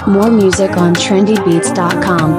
More music on trendybeats.com.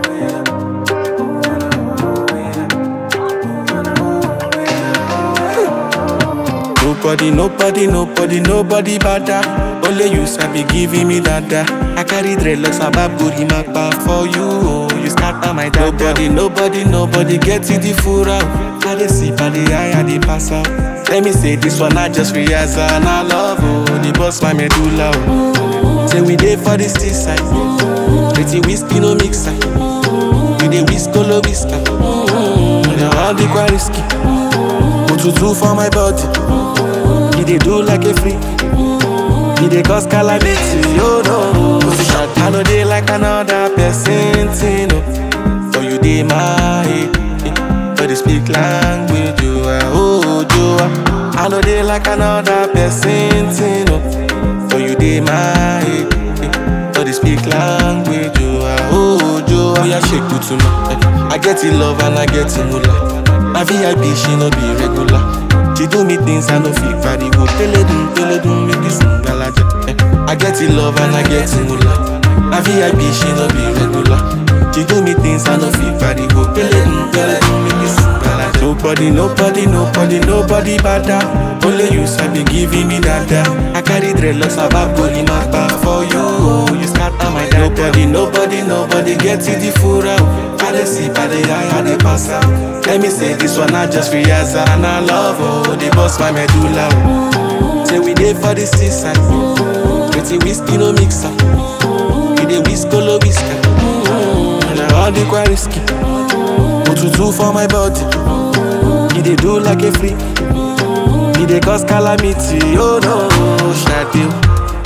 Nobody, nobody, nobody, nobody bada. Only you sabi giving me dada. I carry dreadlocks about booty mapa for you. Oh, you scatter my dada. Nobody, nobody, nobody get it the full out. I dey sip, I dey high, I dey pass out. Let me say this one, I just realize and I love oh, the boss my medulla. Oh. Say we dey for the seaside. Pretty whiskey no mix side. We dey whisk all whisker. Mm-hmm. Now all the quite risky. Otutu for my body. He dey do like a freak. He dey cause calamity, oh no. Position, I know they like another person, thing, oh. For you dey my, but they speak language, you are, oh, you are. I know they like another person, thing, oh. For you dey my, but they speak language, you are, oh, you are. Yeah, shake it to me. I get it love and I get it moolah. My VIP, she no be regular. She do me things I no fit carry go. Pele dum, pele dum, make this ngalaja. Eh, I get it love and I get it moolah. My VIP, she no be regular. She do me things I no fit carry go. Pele dum, pele dum, make this ngalaja. Nobody, nobody, nobody, nobody bada. Only you sabi giving me dada. I carry dreadlocks about body mapa for you. Oh, you scatter my dada. Nobody, nobody, nobody get it the full out. I dey sip, I dey high, I dey pass out. Let me say this one, I just realize and I love oh, the boss my medulla. Oh. Say we dey for the seaside, pretty whiskey no mixer. We dey whisk all whisker. Mm-hmm. Now all the quite risky. Otutu for my body, he dey do like a freak. He dey cause calamity, oh no, Shadil.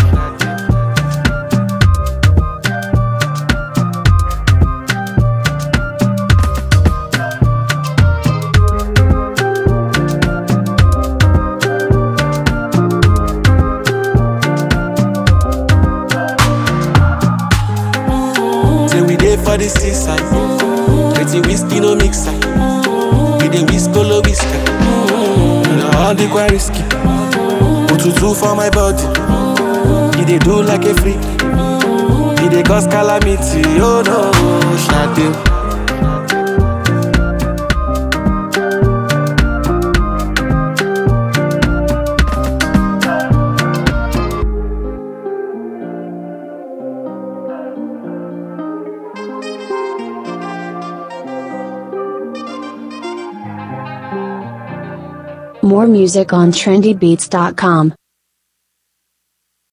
Say we dey for the seaside. Pretty whiskey no mixer. We dey whisk all whisker. Now all the quite risky. Otutu for my body. He dey do like a freak. He dey cause calamity. Oh no, Shadil. More music on trendybeats.com.